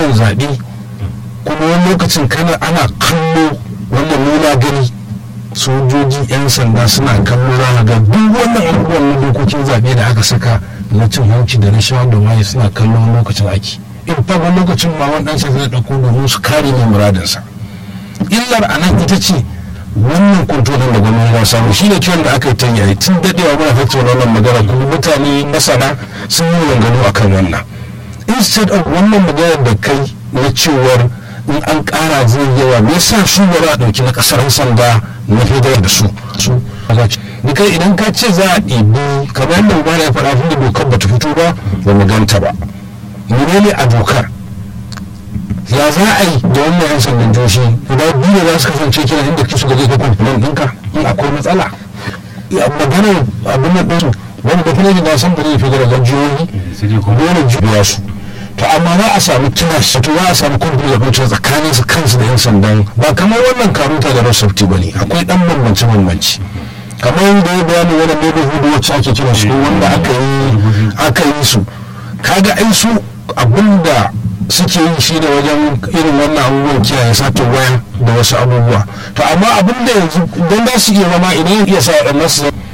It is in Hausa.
akwatunan zaɓe kuma wani lokacin kana ana kallo wannan nuna gani sojoji 'yan sanda suna kallo za ga duk wannan abubuwan na dokokin zaɓe da aka saka na cin hanci da rashawa da waye suna kallon lokacin aiki in fa wani lokacin ma wani ɗansa zai ɗauko domin su kare mai muradinsa illar a nan ita ce wannan kontrolin da gwamnati ya samu shi ne kiran da aka yi ta yayi tun daɗewa muna tattauna wannan magana kuma mutane masana sun yi maganganu akan wannan instead of wannan magana da kai na cewar in an ƙara zai yawa me yasa su ba za a ɗauki na ƙasar sanda na fidar da su su ni kai idan ka ce za a ɗibi kamar yadda ba ya faɗa tun da dokar ba ta fito ba ba mu ganta ba menene a dokar ya za a yi da wannan yan sandan joshi guda biyu da za su kasance kira inda kisu ga zai kai kwamfinan ɗinka in akwai matsala ya maganar abin nan ɗinsu wani da kuma da san da zai fi da jihohi dole jibiya su to amma za a samu kiras to za a samu kwamfani da kwamfani tsakanin su kansu da yan sandan ba kamar wannan karuta da rosafti ba ne akwai ɗan bambance bambance kamar yadda ya bayani wani neighborhood wacce ake kira su wanda aka yi aka yi su kaga ai su abinda suke yi shi da wajen irin wannan abubuwan kiyaye satin waya da wasu abubuwa to amma abin da yanzu don za su iya zama idan iya sa waɗannan su